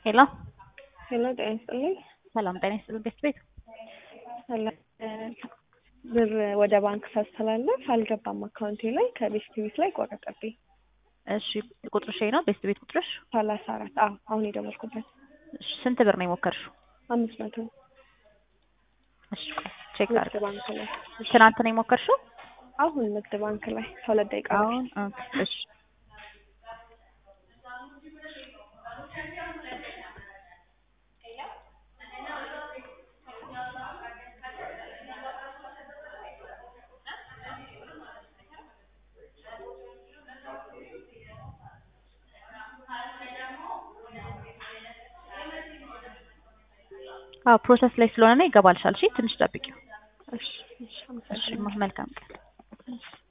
ሄሎ ሄሎ ጤና ይስጥልኝ። ሰላም ጤና ይስጥልኝ። ቤት ቤት ሰላም ብር ወደ ባንክ ሳስተላለፍ አልገባም አካውንቴ ላይ ከቤስት ቤት ላይ ቆረጠብኝ። እሺ ቁጥርሽ ይሄ ነው? ቤስት ቤት ቁጥርሽ? ሰላሳ አራት አዎ አሁን የደወልኩበት እሺ ስንት ብር ነው የሞከርሽው? አምስት መቶ እሺ ቆይ ቼክ ንግድ አድርግ። ባንክ ላይ እሺ። ትናንት ነው የሞከርሽው? አሁን ንግድ ባንክ ላይ ከሁለት ደቂቃ በፊት አሁን ኦኬ፣ እሺ አዎ ፕሮሰስ ላይ ስለሆነ ነው ይገባልሻል። እሺ ትንሽ ጠብቂው። እሺ እሺ እሺ አመሰግናለሁ። መልካም ቀን። እሺ